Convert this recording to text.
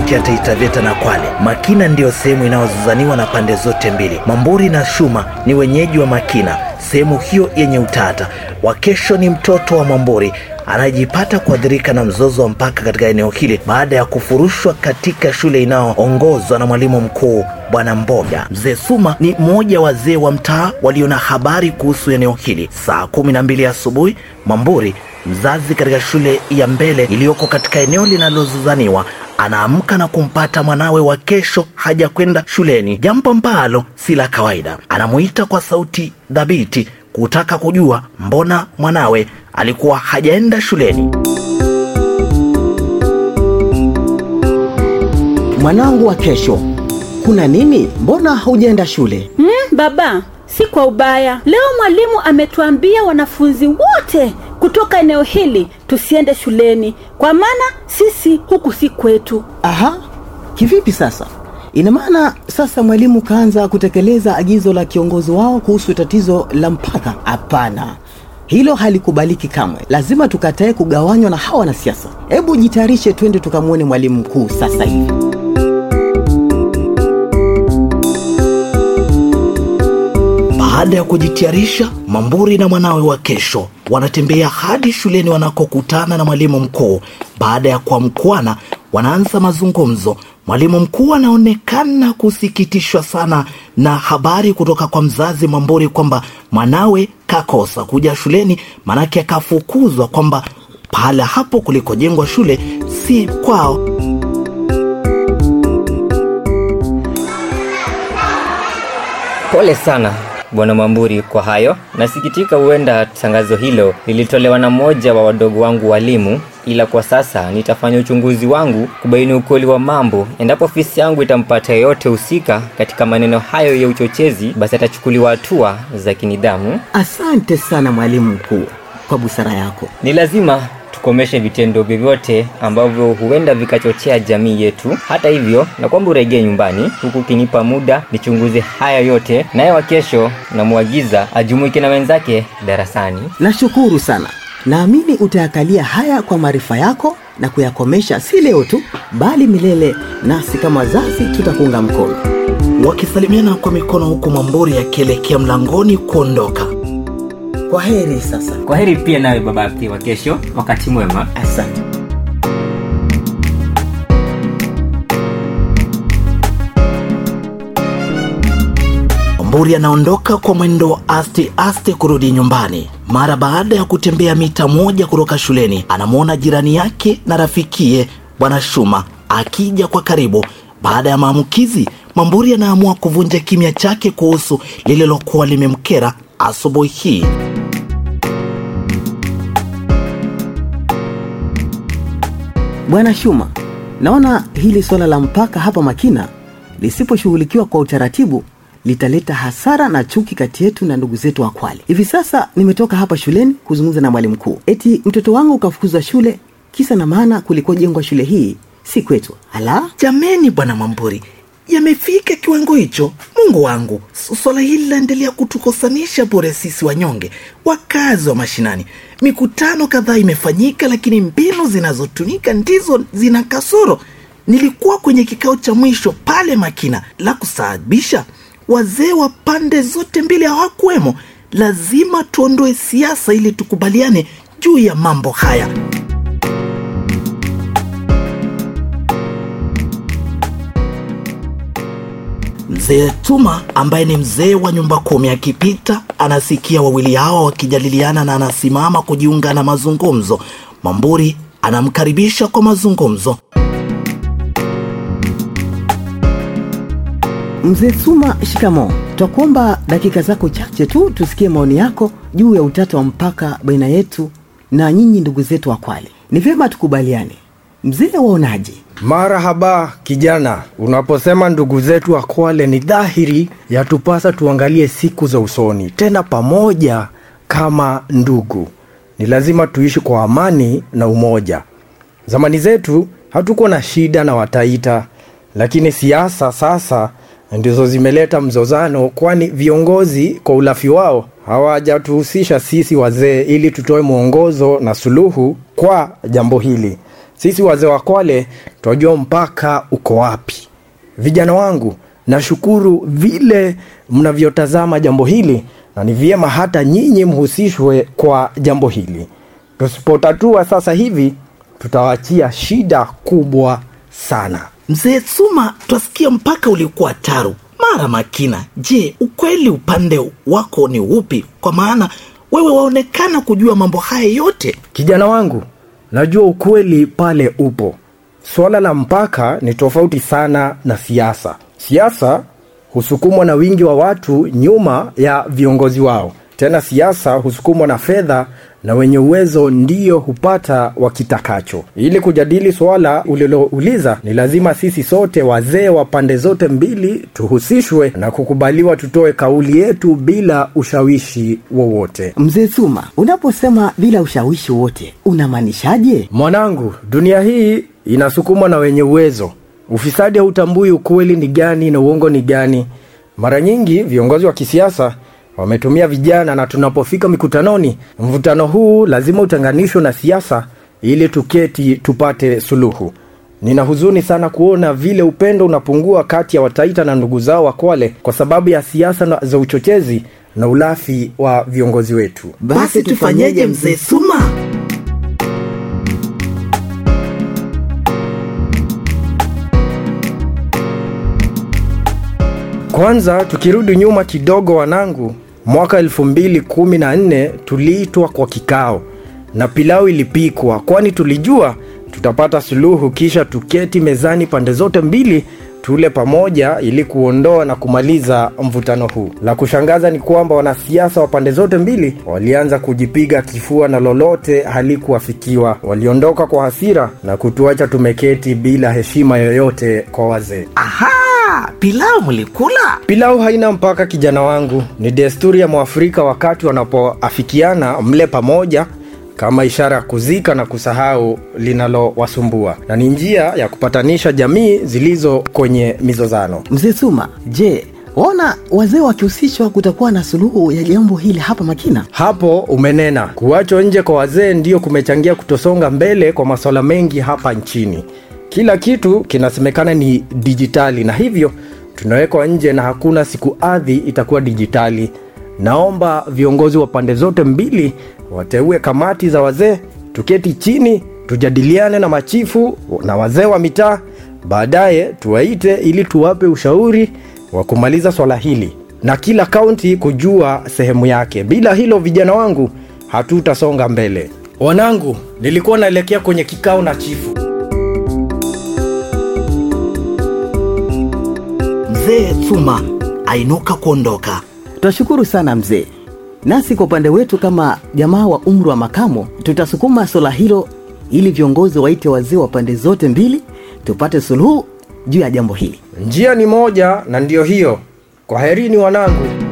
kaunti ya Taita Taveta na Kwale. Makina ndiyo sehemu inayozozaniwa na pande zote mbili. Mamburi na Shuma ni wenyeji wa Makina, sehemu hiyo yenye utata. Wakesho ni mtoto wa Mamburi anajipata kuathirika na mzozo wa mpaka katika eneo hili baada ya kufurushwa katika shule inayoongozwa na mwalimu mkuu Bwana Mboga. Mzee Suma ni mmoja wazee wa mtaa walio na habari kuhusu eneo hili. Saa kumi na mbili asubuhi, Mamburi mzazi katika shule ya mbele iliyoko katika eneo linalozozaniwa anaamka na kumpata mwanawe wa kesho haja kwenda shuleni, jambo ambalo si la kawaida. Anamuita kwa sauti dhabiti kutaka kujua mbona mwanawe alikuwa hajaenda shuleni. Mwanangu wa kesho, kuna nini? Mbona haujaenda shule? Hmm, baba, si kwa ubaya. Leo mwalimu ametuambia wanafunzi wote kutoka eneo hili tusiende shuleni, kwa maana sisi huku si kwetu. Aha, kivipi sasa? Ina maana sasa mwalimu kaanza kutekeleza agizo la kiongozi wao kuhusu tatizo la mpaka? Hapana, hilo halikubaliki kamwe. Lazima tukatae kugawanywa na hawa wanasiasa. Hebu jitayarishe, twende tukamwone mwalimu mkuu sasa hivi. Baada ya kujitayarisha, Mamburi na mwanawe wa kesho wanatembea hadi shuleni wanakokutana na mwalimu mkuu. Baada ya kuamkuana, wanaanza mazungumzo. Mwalimu mkuu anaonekana kusikitishwa sana na habari kutoka kwa mzazi Mamburi kwamba mwanawe kakosa kuja shuleni, manake akafukuzwa kwamba pahala hapo kulikojengwa shule si kwao. Pole sana Bwana Mamburi kwa hayo. Nasikitika, huenda tangazo hilo lilitolewa na mmoja wa wadogo wangu walimu, ila kwa sasa nitafanya uchunguzi wangu kubaini ukweli wa mambo. Endapo ofisi yangu itampata yeyote husika katika maneno hayo ya uchochezi, basi atachukuliwa hatua za kinidhamu. Asante sana mwalimu mkuu kwa busara yako. Ni lazima tukomeshe vitendo vyovyote ambavyo huenda vikachochea jamii yetu. Hata hivyo, na kwamba uregee nyumbani huku ukinipa muda nichunguze haya yote, naye wa kesho namwagiza ajumuike na wenzake darasani. Nashukuru sana. Naamini utayakalia haya kwa maarifa yako na kuyakomesha, si leo tu, bali milele, nasi kama wazazi tutakuunga mkono. Wakisalimiana kwa mikono, huku Mamburi akielekea mlangoni kuondoka. Kwa heri sasa. Kwa heri pia nawe babake wa kesho, wakati mwema. Asante. Mamburi anaondoka kwa mwendo wa aste aste kurudi nyumbani. Mara baada ya kutembea mita moja kutoka shuleni, anamwona jirani yake na rafikie Bwana Shuma akija kwa karibu. Baada ya maamkizi, Mamburi anaamua kuvunja kimya chake kuhusu lililokuwa limemkera asubuhi hii. Bwana Shuma, naona hili swala la mpaka hapa Makina lisiposhughulikiwa kwa utaratibu litaleta hasara na chuki kati yetu na ndugu zetu wa Kwale. Hivi sasa nimetoka hapa shuleni kuzungumza na mwalimu mkuu, eti mtoto wangu ukafukuzwa shule, kisa na maana kulikojengwa shule hii si kwetu. Ala, Jameni bwana Mamburi, yamefika kiwango hicho? Mungu wangu, swala hili laendelea kutukosanisha bure sisi wanyonge, wakazi wa mashinani. Mikutano kadhaa imefanyika, lakini mbinu zinazotumika ndizo zina kasoro. Nilikuwa kwenye kikao cha mwisho pale Makina, la kusaabisha wazee wa pande zote mbili hawakuwemo. Lazima tuondoe siasa ili tukubaliane juu ya mambo haya. Mzee Tuma ambaye ni mzee wa nyumba kumi akipita anasikia wawili hawa wakijadiliana na anasimama kujiunga na mazungumzo. Mamburi anamkaribisha kwa mazungumzo. mzee Suma, shikamo. Twakuomba dakika zako chache tu tusikie maoni yako juu ya utata wa mpaka baina yetu na nyinyi ndugu zetu wa Kwale. Ni vyema tukubaliane. Mzee, waonaje? Marahaba kijana, unaposema ndugu zetu wa Kwale ni dhahiri yatupasa tuangalie siku za usoni, tena pamoja kama ndugu. Ni lazima tuishi kwa amani na umoja. Zamani zetu hatukuwa na shida na Wataita, lakini siasa sasa ndizo zimeleta mzozano, kwani viongozi kwa ulafi wao hawajatuhusisha sisi wazee ili tutoe mwongozo na suluhu kwa jambo hili. sisi wazee wa Kwale twajua mpaka uko wapi. Vijana wangu, nashukuru vile mnavyotazama jambo hili, na ni vyema hata nyinyi mhusishwe kwa jambo hili. Tusipotatua sasa hivi, tutawachia shida kubwa sana. Mzee Suma, twasikia mpaka ulikuwa taru mara Makina. Je, ukweli upande wako ni upi? Kwa maana wewe waonekana kujua mambo haya yote. Kijana wangu, najua ukweli pale upo. Suala la mpaka ni tofauti sana na siasa. Siasa husukumwa na wingi wa watu nyuma ya viongozi wao. Tena siasa husukumwa na fedha na wenye uwezo ndiyo hupata wakitakacho. Ili kujadili suala ulilouliza, ni lazima sisi sote wazee wa pande zote mbili tuhusishwe na kukubaliwa tutoe kauli yetu bila ushawishi wowote. Mzee Suma, unaposema bila ushawishi wote unamaanishaje? Mwanangu, dunia hii inasukumwa na wenye uwezo. Ufisadi hautambui ukweli ni gani na uongo ni gani. Mara nyingi viongozi wa kisiasa wametumia vijana, na tunapofika mikutanoni, mvutano huu lazima utenganishwe na siasa ili tuketi tupate suluhu. Nina huzuni sana kuona vile upendo unapungua kati ya Wataita na ndugu zao wa Kwale kwa sababu ya siasa na- za uchochezi na ulafi wa viongozi wetu. Basi tufanyeje, mzee Suma? Kwanza tukirudi nyuma kidogo, wanangu, mwaka elfu mbili kumi na nne tuliitwa kwa kikao na pilau ilipikwa, kwani tulijua tutapata suluhu, kisha tuketi mezani pande zote mbili tule pamoja ili kuondoa na kumaliza mvutano huu. La kushangaza ni kwamba wanasiasa wa pande zote mbili walianza kujipiga kifua na lolote halikuwafikiwa. Waliondoka kwa hasira na kutuacha tumeketi bila heshima yoyote kwa wazee. Aha, pilau mlikula? Pilau haina mpaka, kijana wangu. Ni desturi ya Mwafrika wakati wanapoafikiana mle pamoja kama ishara ya kuzika na kusahau linalowasumbua, na ni njia ya kupatanisha jamii zilizo kwenye mizozano. Mzee Suma, je, waona wazee wakihusishwa kutakuwa na suluhu ya jambo hili hapa Makina? Hapo umenena. Kuachwa nje kwa wazee ndiyo kumechangia kutosonga mbele kwa masuala mengi hapa nchini. Kila kitu kinasemekana ni dijitali, na hivyo tunawekwa nje na hakuna siku ardhi itakuwa dijitali. Naomba viongozi wa pande zote mbili wateue kamati za wazee, tuketi chini, tujadiliane na machifu na wazee wa mitaa, baadaye tuwaite ili tuwape ushauri wa kumaliza swala hili na kila kaunti kujua sehemu yake. Bila hilo, vijana wangu, hatutasonga mbele. Wanangu, nilikuwa naelekea kwenye kikao na chifu. Mzee Suma ainuka kuondoka. Twashukuru sana mzee. Nasi kwa upande wetu kama jamaa wa umri wa makamo, tutasukuma swala hilo ili viongozi waite wazee wa pande zote mbili tupate suluhu juu ya jambo hili. Njia ni moja na ndiyo hiyo. Kwaherini wanangu.